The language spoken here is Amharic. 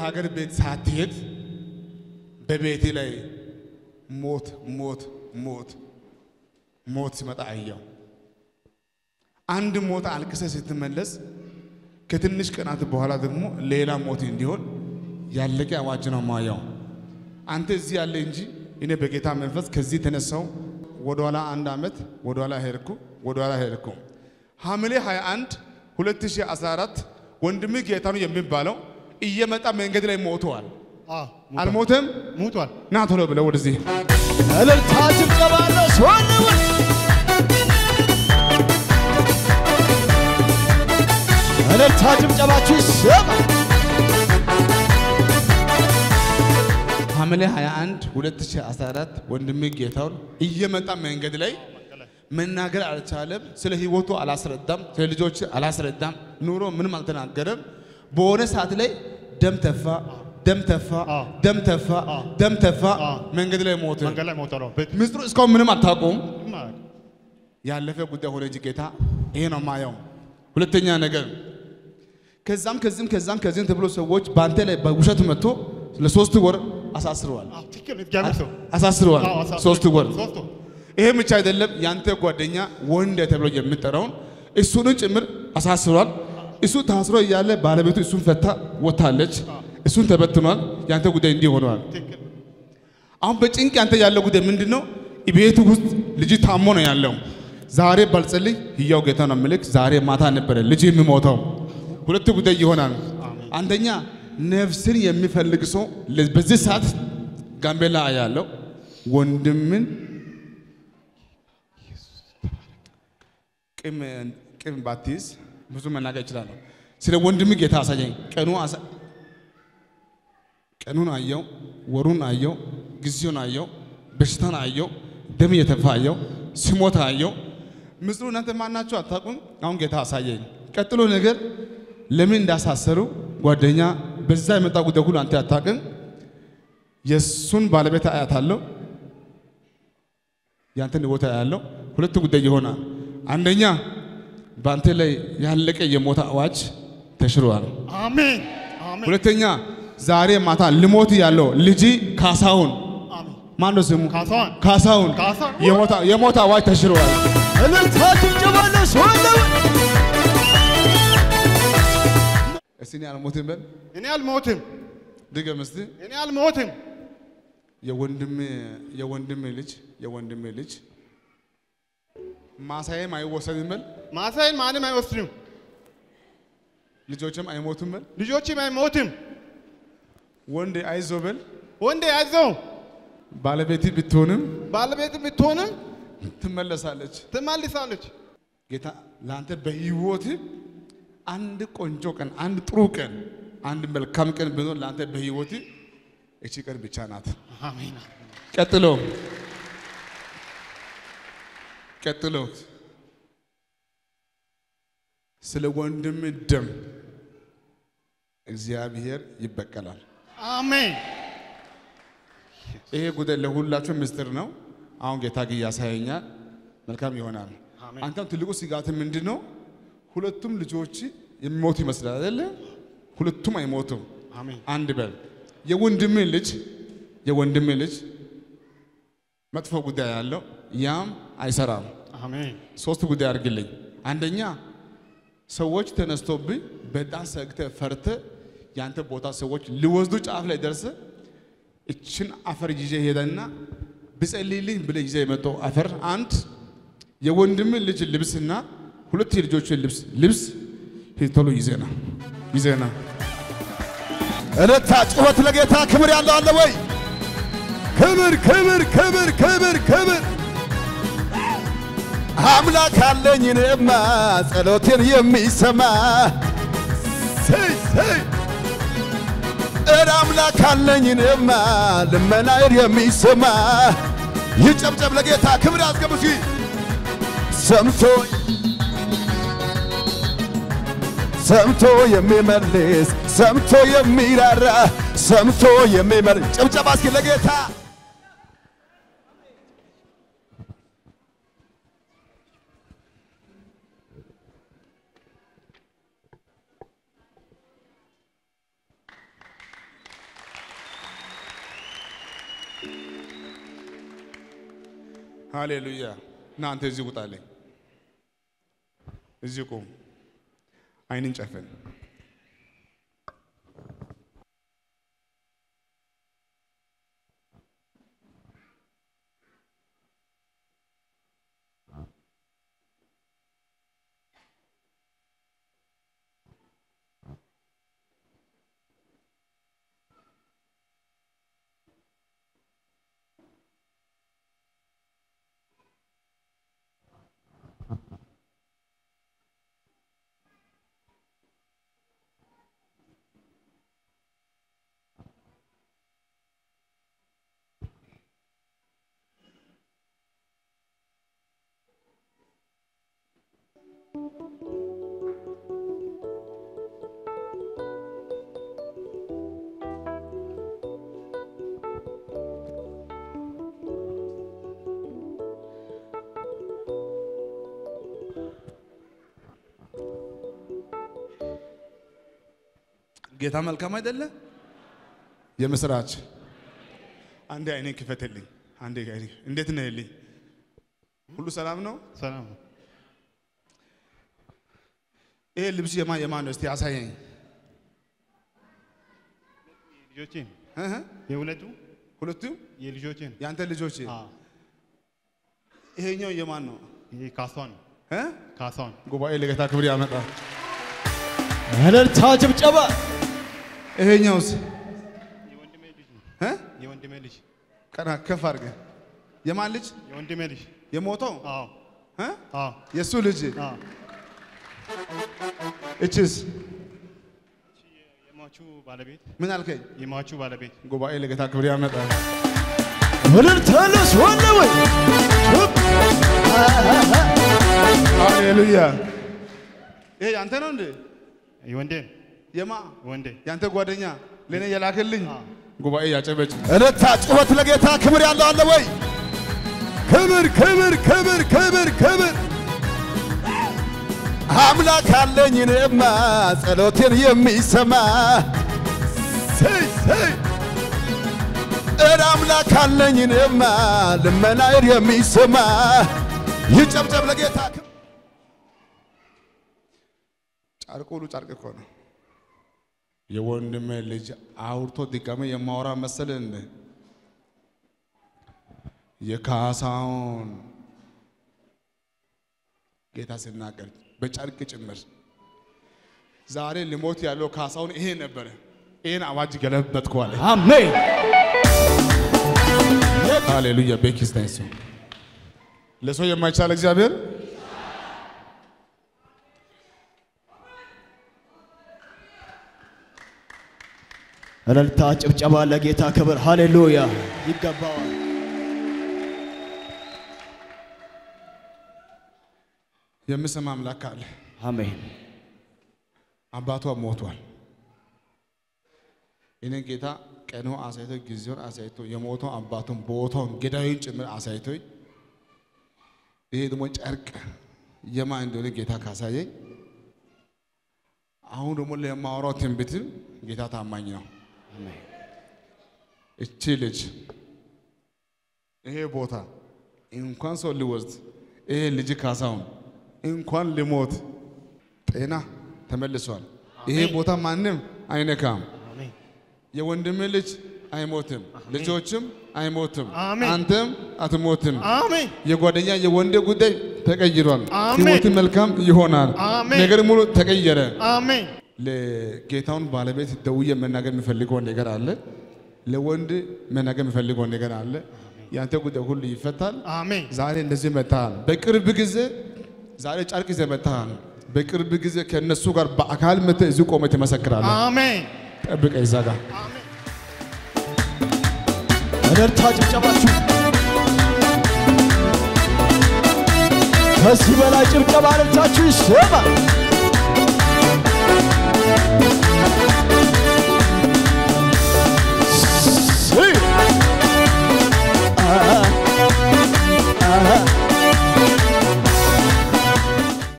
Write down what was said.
አገር ቤት ሳትሄድ በቤቴ ላይ ሞት ሞት ሞት ሞት ሲመጣ አየው። አንድ ሞት አልቅሰ ስትመለስ ከትንሽ ቀናት በኋላ ደግሞ ሌላ ሞት እንዲሆን ያለቀ አዋጅ ነው ማየው። አንተ እዚህ ያለ እንጂ እኔ በጌታ መንፈስ ከዚህ ተነሳው ወደኋላ አንድ ዓመት ወደኋላ ሄድኩ ወደኋላ ሄድኩ። ሐምሌ 21 2014 ወንድም ጌታ ነው የሚባለው እየመጣ መንገድ ላይ ሞተዋል። አዎ አልሞተም? ሙቷል። ና ቶሎ ብለው ወደዚህ እልልታ ጭብጨባ ለሰዋለውን እልልታ ጭብጨባችሁ ይሰማ። ሐምሌ 21 2014 ወንድም ጌታውን እየመጣ መንገድ ላይ መናገር አልቻለም። ስለ ህይወቱ አላስረዳም፣ ስለ ልጆች አላስረዳም፣ ኑሮ ምንም አልተናገረም። በሆነ ሰዓት ላይ ደም ተፋ፣ ደም ተፋ፣ አዎ። ደም ተፋ፣ አዎ። ደም ተፋ፣ አዎ። መንገድ ላይ ሞተ። መንገድ ላይ ሞቷል። አዎ። ቤት ምስጢሩ እስካሁን ምንም አታውቁም። ማለት ያለፈ ጉዳይ ሆነ እንጂ ጌታ ይሄ ነው ማየው። ሁለተኛ ነገር ከዛም ከዚህም ከዛም ከዚህም ተብሎ ሰዎች በአንተ ላይ በውሸት መጥቶ ለሶስት ወር አሳስረዋል አዎ፣ ትክክል ነው። እግዚአብሔር ሰው አሳስረዋል። አዎ፣ አሳስሮ- ሶስት ወር ሶስት ወር ይሄ ብቻ አይደለም። ያንተ ጓደኛ ወንድ ተብሎ የሚጠራውን እሱንም ጭምር አሳስሯል። እሱ ታስሮ እያለ ባለቤቱ እሱን ፈታ ወታለች። እሱን ተበትኗል። ያንተ ጉዳይ እንዲህ ሆነዋል። ትክክል አሁን በጭንቅ ያንተ ያለው ጉዳይ ምንድን ነው? ቤቱ ውስጥ ልጅ ታሞ ነው ያለው። ዛሬ ባልጸልይ ህያው ጌታ ነው ምልክ ዛሬ ማታ ነበረ ልጅ የሚሞተው። ሁለት ጉዳይ ይሆናል። አንደኛ ነፍስን የሚፈልግ ሰው ለ- በዚህ ሰዓት ጋምቤላ ያለው ወንድምን ቅም ቅም ባትይዝ ብዙ መናገር ይችላለሁ። ስለ ወንድም ጌታ አሳየኝ። ቀኑ አሳ- ቀኑን አየው፣ ወሩን አየው፣ ጊዜውን አየው፣ በሽታን አየው፣ ደም እየተፋ አየው፣ ሲሞት አየው። ምስሉ እናንተ ማናችሁ አታውቁም። አሁን ጌታ አሳየኝ። ቀጥሎ ነገር ለምን እንዳሳሰሩ ጓደኛ በዛ የመጣ ጉዳይ ሁሉ አንተ አታውቅም። የእሱን ባለቤት አያታለሁ፣ ያንተን ቦታ ያለው ሁለት ጉዳይ ይሆናል። አንደኛ በአንተ ላይ ያለቀ የሞት አዋጅ ተሽሯል። አሜን አሜን ሁለተኛ ዛሬ ማታ ልሞት ያለው ልጅ ካሳሁን አሜን ማን ነው ስሙ? ካሳሁን ካሳሁን ካሳሁን። የሞት- የሞት አዋጅ ተሽሯል። እልልታ ጭብጨባ ለሰዋለውን እስቲ እኔ አልሞትም በል እኔ አልሞትም ድገም እስቲ። እኔ አልሞትም የወንድም የወንድም ልጅ የወንድም ልጅ ማሳዬም አይወሰድም በል ማሳይን ማንም አይወስድም ልጆችም አይሞቱም በል ልጆችም አይሞትም ወንድ አይዞ በል ወንዴ ያዘው ባለቤት ብትሆንም ባለቤት ብትሆንም ትመለሳለች። ትመልሳለች ጌታ ለአንተ በህይወት አንድ ቆንጆ ቀን፣ አንድ ጥሩ ቀን፣ አንድ መልካም ቀን ቢኖር ለአንተ በህይወት እቺ ቀን ብቻ ናት። አሜን ቀጥሎ ቀጥሎ ስለ ወንድም ደም እግዚአብሔር ይበቀላል። አሜን ይሄ ጉዳይ ለሁላችሁ ምስጢር ነው። አሁን ጌታ ግን ያሳየኛል፣ መልካም ይሆናል። አሜን። አንተም ትልቁ ስጋት ምንድን ነው? ሁለቱም ልጆች የሚሞቱ ይመስላል አይደለ? ሁለቱም አይሞቱም። አሜን አንድ በል የወንድም ልጅ የወንድም ልጅ መጥፎ ጉዳይ ያለው ያም አይሰራም። አሜን ሶስት ጉዳይ አድርግልኝ። አንደኛ ሰዎች ተነስቶብኝ በጣም ሰግተ ፈርተ ያንተ ቦታ ሰዎች ሊወስዱ ጫፍ ላይ ደርሰ እችን አፈር ይዤ ሄደና ብጸልይልኝ ብለ ይዘ የመጣው አፈር አንድ የወንድምን ልጅ ልብስና ሁለት የልጆችን ልብስ ልብስ ሂድ ቶሎ ይዘና ይዘና እልልታ ጩኸት ለጌታ ክብር ያለው አለ ወይ? ክብር ክብር ክብር ክብር ክብር አምላክ አለኝ እኔማ ጸሎቴን የሚሰማ ሰይ ሰይ እረ አምላክ አለኝ እኔማ ልመናዬን የሚሰማ ይጨብጨብ ለጌታ ክብር ያስገቡ እስኪ ሰምቶ ሰምቶ የሚመልስ ሰምቶ የሚራራ ሰምቶ የሚመልስ ጭብጨባ እስኪ ለጌታ ሃሌሉያ። እናንተ እዚህ ቁጣለኝ፣ እዚህ ቁም፣ አይንን ጨፍን። ጌታ መልካም አይደለ? የምስራች አንዴ አይኔን ክፈትልኝ። አንዴ አይኔ እንዴት ነህልኝ? ሁሉ ሰላም ነው? ሰላም ነው። ይሄ ልብስ የማ የማን ነው? እስቲ አሳየኝ። ልጆቼን እህ የሁለቱ ሁለቱም የልጆቼን የአንተ ልጆች። አዎ፣ ይሄኛው የማን ነው? ይሄ ካሷን እ ካሷን ጉባኤ ለጌታ ክብር ያመጣል። እልልታ ጭብጨባ ይሄኛውስ የወንድሜ ልጅ ነው። እ የወንድሜ ልጅ ቀና ከፍ አድርገህ የማን ልጅ የወንድሜ ልጅ የሞተው አዎ፣ እ አዎ፣ የእሱ ልጅ አዎ። እችስ የሟቹ ባለቤት ምን አልከኝ? የሟቹ ባለቤት ጉባኤ ለጌታ ክብር ያመጣል። እልልታ ለስዋለ ወይ ሃሌሉያ። ይሄ ያንተ ነው እንዴ? የወንዴን የማ ወንዴ ያንተ ጓደኛ ለእኔ የላክልኝ አዎ። ጉባኤ ያጨበጭ እልልታ ጩኸት ለጌታ ክብር ያለው አለ ወይ? ክብር ክብር ክብር ክብር ክብር አምላክ አለኝ እኔማ ጸሎቴን የሚሰማ ሰይ ሰይ እረ አምላክ አለኝ እኔማ ልመናዬን የሚሰማ ይጨብጨብ ለጌታ ክብር ጨርቁ ሁሉ ጨርቅ እኮ ነው። የወንድሜ ልጅ አውርቶ ድጋሜ የማወራ መሰለ እንደ የካሳውን ጌታ ሲናገር በጨርቅ ጭምር ዛሬ ሊሞት ያለው ካሳውን ይሄ ነበረ። ይሄን አዋጅ ገለበጥኩ አለ። አሜን ሃሌሉያ ቤኪስታይን ሰው ለሰው የማይቻል እግዚአብሔር እልልታ ጭብጨባ ለጌታ ክብር ሃሌሉያ ይገባዋል። የምሰማ አምላክ አለ። አሜን አባቷ ሞቷል። እኔ ጌታ ቀኑ አሳይቶ ጊዜውን አሳይቶ የሞተው አባቱን ቦታውን ገዳዩን ጭምር አሳይቶኝ ይሄ ደግሞ ጨርቅ የማ እንደሆነ ጌታ ካሳየኝ አሁን ደግሞ ለማወራው ትንቢትም ጌታ ታማኝ ነው። እቺ ልጅ ይሄ ቦታ እንኳን ሰው ሊወስድ ይሄ ልጅ ካሳውን እንኳን ሊሞት ጤና ተመልሷል። ይሄ ቦታ ማንም አይነካም። አሜን የወንድም ልጅ አይሞትም፣ ልጆችም አይሞትም፣ አሜን። አንተም አትሞትም። አሜን የጓደኛ የወንድ ጉዳይ ተቀይሯል። አሜን። ሕይወት መልካም ይሆናል። አሜን። ነገር ሙሉ ተቀየረ። አሜን ለጌታውን ባለቤት ደውዬ መናገር የሚፈልገው ነገር አለ። ለወንድ መናገር የሚፈልገው ነገር አለ። ያንተ ጉዳይ ሁሉ ይፈታል። አሜን ዛሬ እንደዚህ መጥተሃል። በቅርብ ጊዜ ዛሬ ጨርቅ ይዘህ መጥተሃል። በቅርብ ጊዜ ከእነሱ ጋር በአካል መጥተህ እዚህ ቆመህ ትመሰክራለህ። አሜን ጠብቀህ እዛ ጋር እልልታ ጭብጨባችሁ ከዚህ በላይ ጭብጨባ እልልታችሁ ይሰማ።